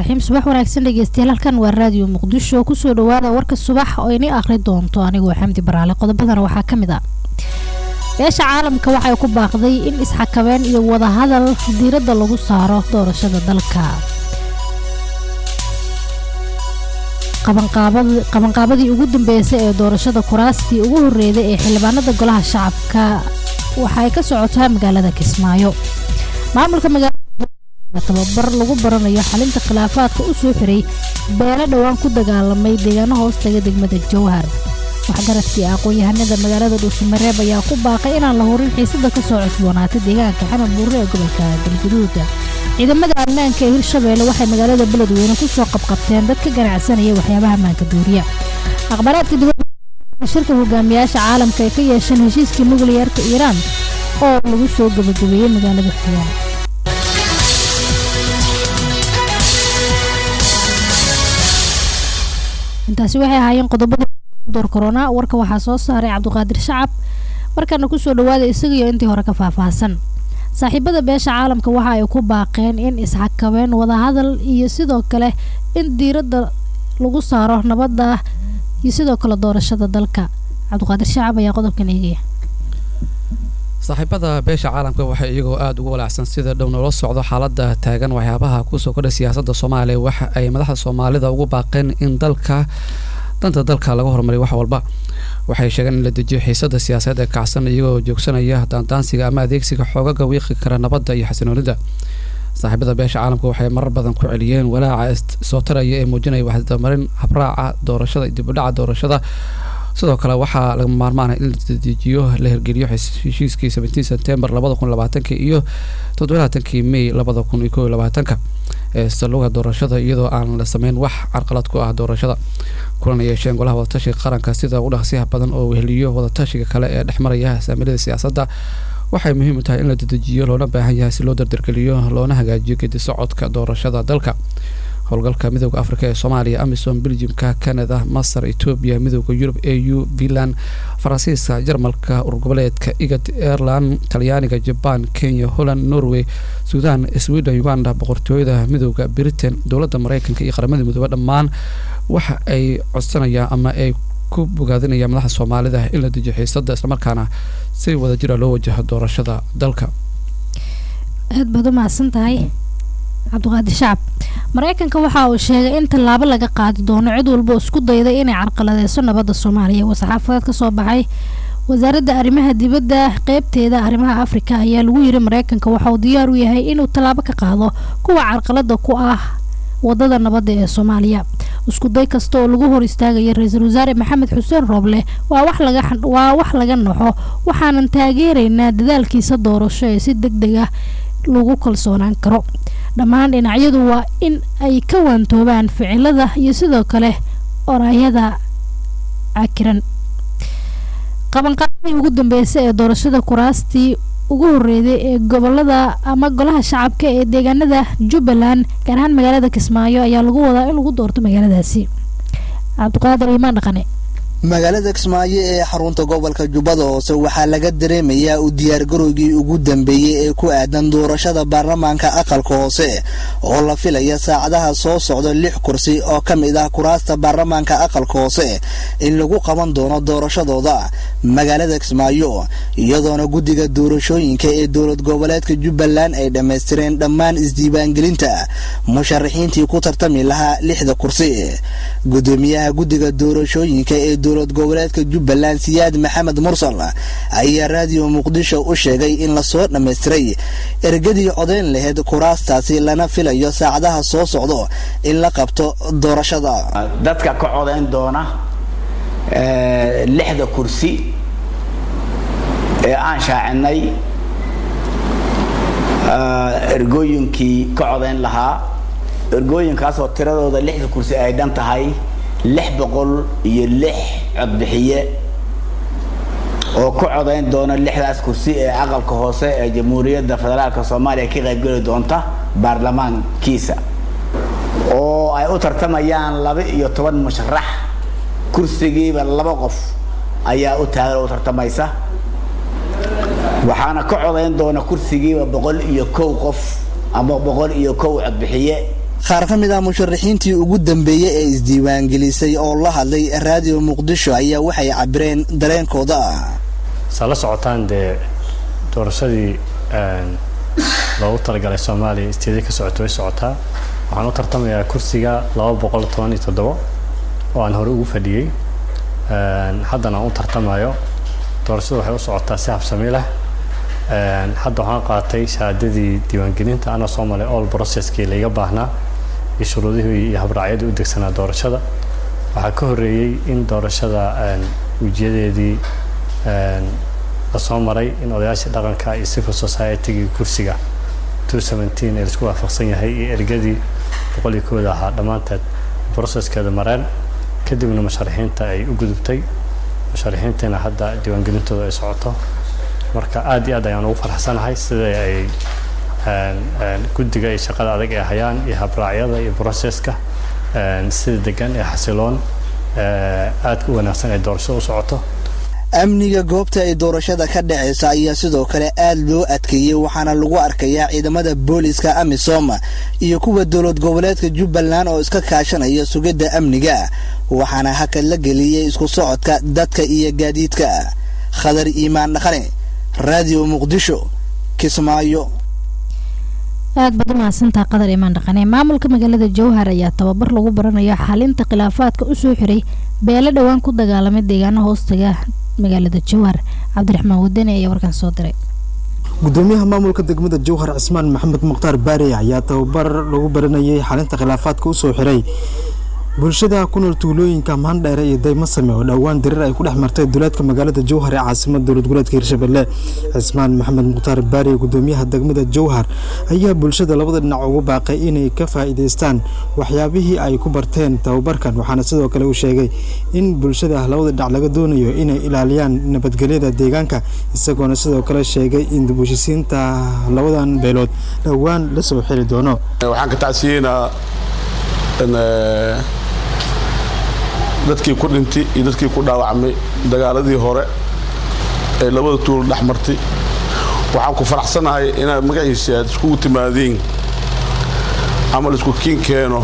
raxiim subax wanaagsan dhegeystayaal halkan waa raadiyo muqdisho kusoo dhawaada warka subax oo ini akhri doonto anigoo xamdi baraale qodobadana waxaa ka mid ah beesha caalamka waxay ku baaqday in isxakabeen iyo wadahadal diiradda lagu saaro doorashada dalka qabanqaabadii ugu dambeysay ee doorashada kuraastii ugu horreeday ee xildhibaanada golaha shacabka waxay ka socotaa magaalada kismaayo maamulka magaalada tababar lagu baranayo xalinta khilaafaadka u soo xiray beelo dhowaan ku dagaalamay deegaano hoostaga degmada jowhar waxgaradkii aqoon-yahanada magaalada dhuusamareeb ayaa ku baaqay inaan la hurin xiisada kasoo cusboonaatay deegaanka xanan buurre ee gobolka galguduuda ciidamada ammaanka ee hirshabeelle waxay magaalada beledweyne kusoo qabqabteen dad ka ganacsanaya waxyaabaha maanka duuriya akhbaaraadka dibadda shirka hogaamiyaasha caalamka ay ka yeesheen heshiiskii nukliyeerka iiraan oo lagu soo gabagabeeyey magaalada xiyaan intaasi waxay ahaayeen qodobada door corona warka waxaa soo saaray cabdiqaadir shacab markana kusoo dhawaada isagaiyo intii hore ka faahfaahsan saaxiibada beesha caalamka waxa ay ku baaqeen in isxakabeen wadahadal iyo sidoo kale in diiradda lagu saaro nabadda iyo sidoo kale doorashada dalka cabdiqaadir shacab ayaa qodobkan eegaya saaxiibada beesha caalamka waxay iyagoo aada ugu walaacsan sida dhow noola socdo xaalada taagan waxyaabaha kusoo kordha siyaasadda soomaaliya waxa ay madaxda soomaalida ugu baaqeen in dalka danta dalka laga horumariyo wax walba waxay sheegeen in la dejiyo xiisada siyaasadeed ee kacsan iyagoo joogsanaya daandaansiga ama adeegsiga xoogaga wiiqi kara nabadda iyo xasinoonida saaxiibada beesha caalamka waxay marar badan ku celiyeen walaaca soo taraya ee muujinaya waxdamarin habraaca doorashada dibudhaca doorashada sidoo kale waxaa laga maarmaana in la dejiyo la hirgeliyo heshiiskii seventeen september labada kun labaatanka iyo toddobalaatankii may labada kun iyo kow iyo labaatanka ee saluga doorashada iyadoo aan la sameyn wax carqalad ku ah doorashada kulan yeesheen golaha wadatashiga qaranka sida ugu dhaqsiyaha badan oo weheliyo wadatashiga kale ee dhexmaraya saamilada siyaasadda waxay muhiim u tahay in la dedejiyo loona baahan yahay si loo dardargeliyo loona hagaajiyo gedi socodka doorashada dalka howlgalka midooda afrika ee soomaaliya amisom belgiumka canada masar etoobiya midooda yurub a u finland faransiiska jarmalka urgoboleedka igad ireland talyaaniga jaban kenya holland norway sudan sweden uganda boqortooyada midooda britain dowladda mareykanka iyo qaramada midoobe dhammaan waxa ay codsanayaan ama ay ku bogaadinayaan madaxda soomaalida in la dejiyo xiisada islamarkaana si wadajira loo wajaho doorashada dalka aad baad u mahadsan tahay cabdiqaadir shacab mareykanka waxa uu sheegay in tallaabo laga qaadi doono cid walba oo isku dayday inay carqaladeyso nabadda soomaaliya war-saxaafadeed ka soo baxay wasaaradda arrimaha dibadda qeybteeda arrimaha afrika ayaa lagu yiri mareykanka waxa uu diyaar u yahay inuu tallaabo ka qaado kuwa carqalada ku ah wadada nabadda ee soomaaliya isku day kasta oo lagu hor istaagaya ra-iisul wasaare maxamed xuseen rooble waa wax laga waa wax laga naxo waxaanan taageeraynaa dadaalkiisa doorasho ee si deg deg ah lagu kalsoonaan karo dhammaan dhinacyadu waa in ay ka waantoobaan ficilada iyo sidoo kale oraayada cakiran qabanqaabadii ugu dambeysay ee doorashada kuraastii ugu horreeday ee gobolada ama golaha shacabka ee deegaanada jubbaland gaar ahaan magaalada kismaayo ayaa lagu wadaa in lagu doorto magaaladaasi cabdiqaadir imaan dhaqane magaalada kismaayo ee xarunta gobolka jubbada hoose waxaa laga dareemayaa u diyaargarowgii ugu dambeeyey ee ku aadan doorashada baarlamaanka aqalka hoose oo la filaya saacadaha soo socda lix kursi oo ka mid ah kuraasta baarlamaanka aqalka hoose in lagu qaban doono doorashadooda magaalada kismaayo iyadoona guddiga doorashooyinka ee dowlad goboleedka jubbaland ay dhammaystireen dhammaan isdiiwaangelinta musharaxiintii ku tartami lahaa lixda kursi gudoomiyaha guddiga doorashooyinka ee dowlad goboleedka jubbaland siyaad maxamed mursal ayaa raadiyo muqdisho u sheegay in lasoo dhammaystiray ergadii codayn laheyd kuraastaasi lana filayo saacadaha soo socdo in la qabto doorashada dadka ka codayn doona lixda kursi ee aan shaacinay ergooyinkii ka codayn lahaa ergooyinkaasoo tiradooda lixda kursi ay dhan tahay lix boqol iyo lix codbixiye oo ku codayn doona lixdaas kursi ee aqalka hoose ee jamhuuriyadda federaalka soomaaliya ka qaybgeli doonta baarlamaankiisa oo ay u tartamayaan laba iyo toban musharax kursigiiba laba qof ayaa u taagan oo u tartamaysa waxaana ka codayn doona kursigiiba boqol iyo kow qof ama boqol iyo kow codbixiye qaar ka mid ah musharaxiintii ugu dambeeyey ee isdiiwaangelisay oo la hadlay raadiyo muqdisho ayaa waxay cabireen dareenkooda saa la socotaan dee doorashadii loogu talagalay soomaaliya isteedii ka socota way socotaa waxaan u tartamayaa kursiga laba boqol toban iyo toddobo oo aan hore ugu fadhiyey haddana aan u tartamayo doorashadu waxay u socotaa si habsami leh hadda waxaan qaatay shahaadadii diiwaangelinta ana soo malay all processkii laiga baahnaa iyo shuruudihii iyo habraacyadii u degsanaa doorashada waxaa ka horreeyey in doorashada wejiyadeedii lasoo maray in odayaashii dhaqanka iyo civil society-gii kursiga two seventeen ee laisku waafaqsan yahay iyo ergadii boqol iyo kooda ahaa dhammaanteed processkeeda mareen kadibna musharaxiinta ay u gudubtay musharaxiintiina hadda diiwaangelintooda ay socoto marka aad iyo aad ayaan ugu faraxsanahay sida ay guddiga iyo shaqada adag ay hayaan iyo habraacyada iyo processka sida degan ee xasiloon aad u wanaagsan ay doorashada u socoto amniga goobta ay doorashada ka dhacaysa ayaa sidoo kale aad loo adkeeyey waxaana lagu arkayaa ciidamada booliska amisom iyo kuwa dowlad goboleedka jubbaland oo iska kaashanaya sugidda amniga waxaana hakad la geliyey isku socodka dadka iyo gaadiidka khadar iimaan dhaqane raadiyo muqdisho kismaayo aad baad u mahadsantaha qadar imaan dhaqane maamulka magaalada jowhar ayaa tababar lagu baranayo xalinta khilaafaadka usoo xiray beelo dhowaan ku dagaalamay deegaano hoostaga magaalada jowhar cabdiraxmaan wadani ayaa warkan soo diray gudoomiyaha maamulka degmada jowhar cismaan maxamed mukhtaar baari ayaa tababar lagu baranayay xalinta khilaafaadka usoo xiray bulshada ku nool tuulooyinka maandheere iyo daymasame oo dhowaan dirir ay ku dhex martay duleedka magaalada jowhar ee caasimada dowlad goboleedka hirshabelle cismaan maxamed mukhtaar baari gudoomiyaha degmada jowhar ayaa bulshada labada dhinac ugu baaqay inay ka faa'iidaystaan waxyaabihii ay ku barteen tababarkan waxaana sidoo kale uu sheegay in bulshada labada dhinac laga doonayo inay ilaaliyaan nabadgelyada deegaanka isagoona sidoo kale sheegay in dibheshisiinta labadan beelood dhowaan la soo xiri doono waxaan ka tacsiyeynaa dadkii ku dhintay iyo dadkii ku dhaawacmay dagaaladii hore ee labada tuulo dhex martay waxaan ku faraxsanahay inaad magaciisa aad iskugu timaadiin ama laisku kiin keeno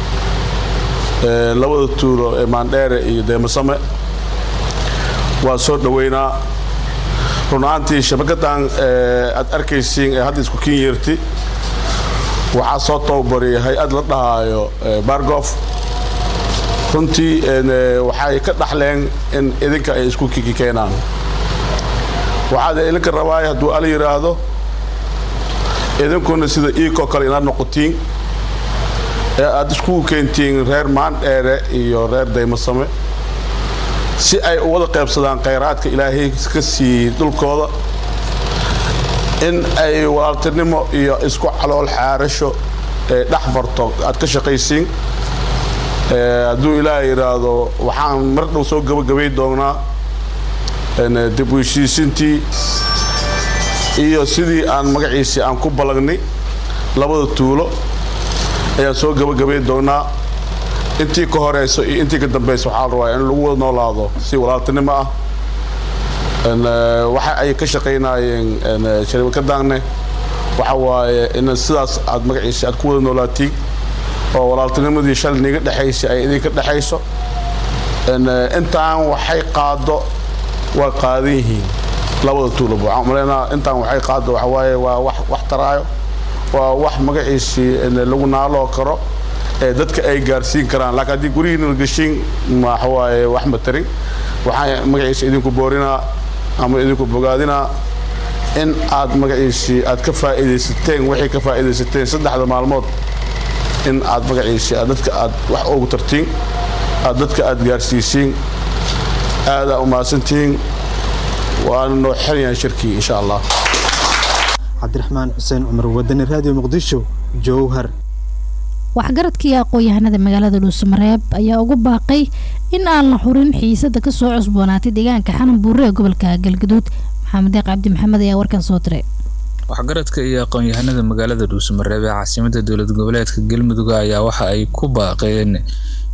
labada tuulo ee maandheere iyo deemasame waa soo dhoweynaa runaantii shabakadan aad arkaysiin ee hadda isku kiin yeertay waxaa soo tababariyay hay-ad la dhahaayo bargof runtii waxay ka dhaxleen in idinka ay isku kiki keenaan waxaad idinka rabaay hadduu ala yidhaahdo idinkuna sida iikoo kale inaad noqotiin ee aad iskugu keentiin reer maandheere iyo reer daymasame si ay u wada qaybsadaan khayraadka ilaahay ka siiyey dhulkooda in ay walaaltinimo iyo isku calool xaarasho ee dhex marto aad ka shaqaysiin hadduu ilaah yidhaahdo waxaan mar dhow soo gabagabay doonaa dib u heshiisintii iyo sidii aan magaciisii aan ku ballagnay labada tuulo ayaan soo gabagabay doonaa intii ka horeyso iyo intii ka dambeysa waxaa la rabaa in lagu wada noolaado si walaaltinimo ah waxa ay ka shaqaynaayeen sharibakadaanne waxa waaye in sidaas aad magaciisa aad ku wada noolaatiin oo walaaltinimadii shalay niga dhexaysa ay idinka dhexayso intaan waxay qaado waa qaadan yihiin labada tuulob waxaan umaleynaa intaan waxay qaado waxa waaye waa wax wax taraayo waa wax magaciisii lagu naaloo karo ee dadka ay gaarsiin karaan laakiin haddii gurihiina la geshin waxa waaye wax ma tarin waxaan magaciisa idinku boorinaa ama idinku bogaadinaa in aad magaciisii aad ka faa'iidaysateen waxay ka faa'iidaysateen saddexda maalmood in aad magaciisii aad dadka aad wax ugu tartiin aad dadka aad gaarsiisiin aadaa u mahadsantihiin waana noo xirayaan shirkii insha allah cabdiraxmaan xuseen cumar wadani raadiyo muqdisho jowhar waxgaradkii aqoon-yahanada magaalada dhuusamareeb ayaa ugu baaqay in aan la xurin xiisada kasoo cusboonaatay deegaanka xanan buure ee gobolka galgaduud maxamed deeq cabdi maxamed ayaa warkan soo diray waxgaradka iyo aqoon-yahanada magaalada dhuusamareeb ee caasimada dowlad goboleedka galmudug ayaa waxa ay ku baaqeen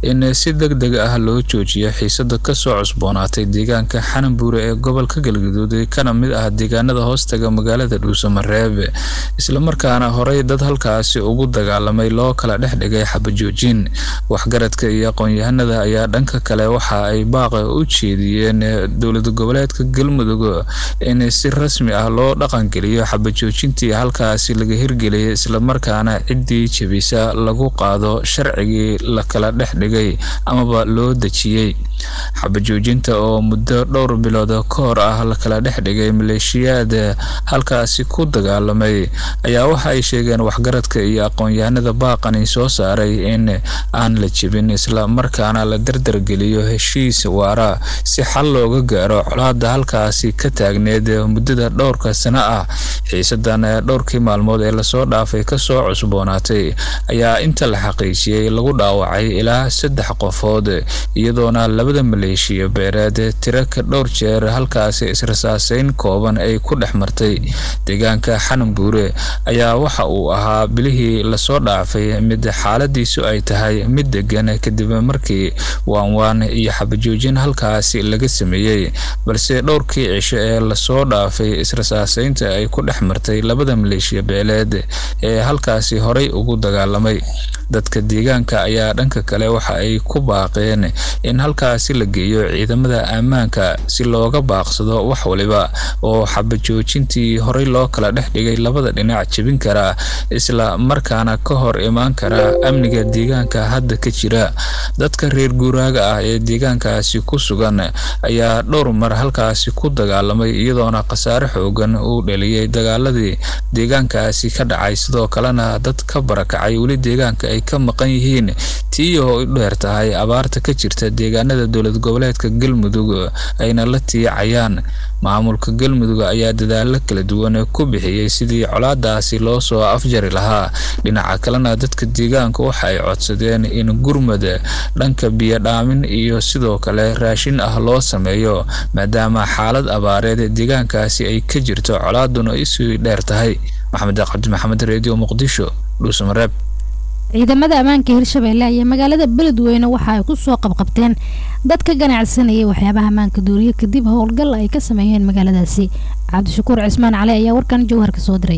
in si deg deg ah loo joojiyo xiisada kasoo cusboonaatay deegaanka xananbuure ee gobolka galgaduud kana mid ah deegaanada hoostaga magaalada dhuusamareeb islamarkaana horey dad halkaasi ugu dagaalamay loo kala dhex dhigay xabajoojin waxgaradka iyo aqoon-yahanada ayaa dhanka kale waxa ay baaqa u jeediyeen dowlad goboleedka galmudug in si rasmi ah loo dhaqangeliyo xabajoojintii halkaasi laga hirgeliyay islamarkaana ciddii jebisa lagu qaado sharcigii la kala dhex dhigay amaba loo dejiyey xabajoojinta oo muddo dhowr bilood ka hor ah la kala dhex dhigay maleeshiyaad halkaasi ku dagaalamay ayaa waxa ay sheegeen waxgaradka iyo aqoon-yahanada baaqani soo saaray in aan la jebin isla markaana la dardargeliyo heshiis waara si xal looga gaaro colaada halkaasi ka taagneed muddada dhowrka sano ah xiisadan dhowrkii maalmood ee lasoo dhaafay kasoo cusboonaatay ayaa inta la xaqiijiyey lagu dhaawacay ilaa saddex qofood iyadoona labada maleeshiya beereed tiro ka dhowr jeer halkaasi israsaaseyn kooban ay ku dhex martay deegaanka xananbuure ayaa waxa uu ahaa bilihii lasoo dhaafay mid xaaladiisu ay tahay mid degan kadib markii waanwaan iyo xabajoojin halkaasi laga sameeyey balse dhowrkii cisho ee lasoo dhaafay israsaaseynta ay ku dhex martay labada maleeshiya beeleed ee halkaasi horey ugu dagaalamay dadka deegaanka ayaa dhanka kale waxa ay ku baaqeen in halkaasi la geeyo ciidamada ammaanka si looga baaqsado wax waliba oo xabajoojintii horey loo kala dhex dhigay labada dhinac jebin kara isla markaana ka hor imaan kara amniga deegaanka hadda ka jira dadka reer guuraaga ah ee deegaankaasi ku sugan ayaa dhowr mar halkaasi ku dagaalamay iyadoona khasaare xoogan uu dhaliyey dagaaladii deegaankaasi ka dhacay sidoo kalena dad ka barakacay weli deegaanka ay ka maqan yihiin tii oo u dheer tahay abaarta ka jirta deegaanada dowlad goboleedka galmudug ayna la tiicayaan maamulka galmudug ayaa dadaalo kala duwan ku bixiyey sidii colaadaasi loo soo afjari lahaa dhinaca kalena dadka deegaanka waxa ay codsadeen in gurmad dhanka biyodhaamin iyo sidoo kale raashin ah loo sameeyo maadaama xaalad abaareed deegaankaasi ay ka jirto colaaduna isii dheer tahay maxamed cabdi maxamed redio muqdisho dhuusamareeb ciidamada ammaanka hirshabeelle ayaa magaalada beledweyne waxa ay kusoo qabqabteen dad ka ganacsanayay waxyaabaha ammaanka duuriye kadib howlgal ay ka sameeyeen magaaladaasi cabdishakuur cismaan cali ayaa warkan jawhar ka soo diray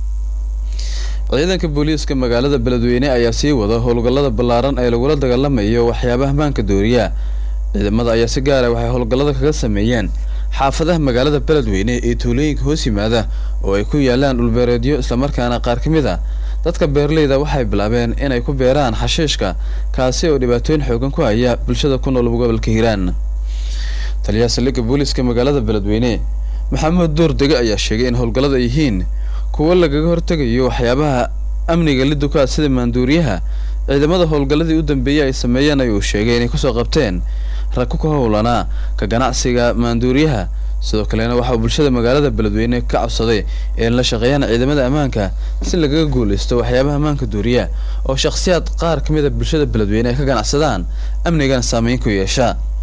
ciidanka booliiska magaalada beledweyne ayaa sii wada howlgallada ballaaran ee lagula dagaalamayo waxyaabaha ammaanka duuriya ciidamada ayaa si gaara waxay howlgallada kaga sameeyeen xaafadaha magaalada beledweyne ee tuulooyinka hoos yimaada oo ay ku yaalaan dhulbeereedyo islamarkaana qaar ka mid a dadka beeraleyda waxay bilaabeen inay ku beeraan xashiishka kaasi oo dhibaatooyin xoogan ku haya bulshada ku nool gobolka hiiraan taliyaha saldhigga booliiska magaalada beledweyne maxamuud duur dege ayaa sheegay in howlgallada ay yihiin kuwo lagaga hortegayo waxyaabaha amniga liduka sida maanduuriyaha ciidamada howlgalladii u dambeeyey ay sameeyeen ayuu sheegay inay kusoo qabteen rag ku howlanaa ka ganacsiga maanduuriyaha sidoo kalena waxaa bulshada magaalada beledweyne ka cabsaday in la shaqeeyaan ciidamada ammaanka si lagaga guuleysto waxyaabaha ammaanka duuriya oo shakhsiyaad qaar ka mid a bulshada beledweyne ay ka ganacsadaan amnigana saameyn ku yeesha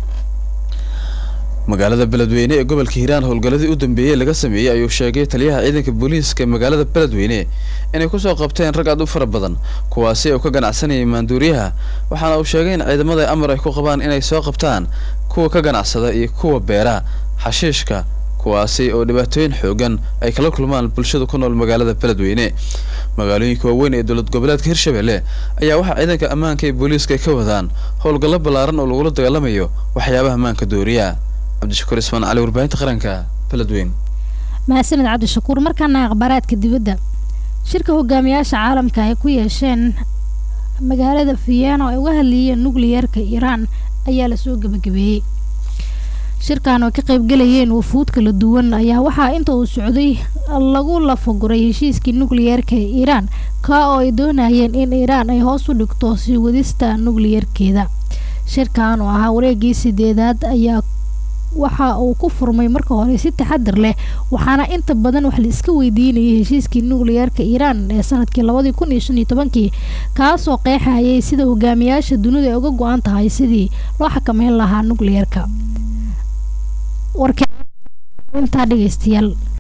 magaalada beledweyne ee gobolka hiiraan howlgalladii u dambeeyey laga sameeyey ayuu sheegay taliyaha ciidanka booliiska magaalada beledweyne inay kusoo qabteen rag aad u fara badan kuwaasi oo ka ganacsanayay maanduuriyaha waxaana uu sheegay in ciidamada amar ay ku qabaan inay soo qabtaan kuwa ka ganacsada iyo kuwa beera xashiishka kuwaasi oo dhibaatooyin xoogan ay kala kulmaan bulshada ku nool magaalada beledweyne magaalooyinka waaweyn ee dowlad goboleedka hirshabelle ayaa waxaa ciidanka ammaanka ee booliiska ay ka wadaan howlgallo ballaaran oo lagula dagaalamayo waxyaabaha ammaanka dooriya cabdishakuur ismaan cali warbaahinta qaranka beledweyne mahadsaned cabdishakuur markaana akhbaaraadka dibadda shirka hogaamiyaasha caalamka ay ku yeesheen magaalada vienna oo ay uga hadlayeen nucliyerka iiraan ayaa lasoo gebagabeeyey shirkan oo ka qaybgalayeen wufuud kala duwan ayaa waxaa inta uu socday lagu lafaguray heshiiskii nucliyerka ee iiraan kaa oo ay doonayeen in iiraan ay hoos u dhigto sii wadista nucliyerkeeda shirkan oo ahaa wareegii sideedaad ayaa waxa uu ku furmay marka hore si taxadar leh waxaana inta badan wax la iska weydiinayay heshiiskii nucliyerka iiraan ee sanadkii labadii kun iyo shan iyo tobankii kaasoo qeexayay sida hogaamiyaasha dunida ay uga go-an tahay sidii loo xakameyn lahaa nucliyerka warka intaa dhegeystayaal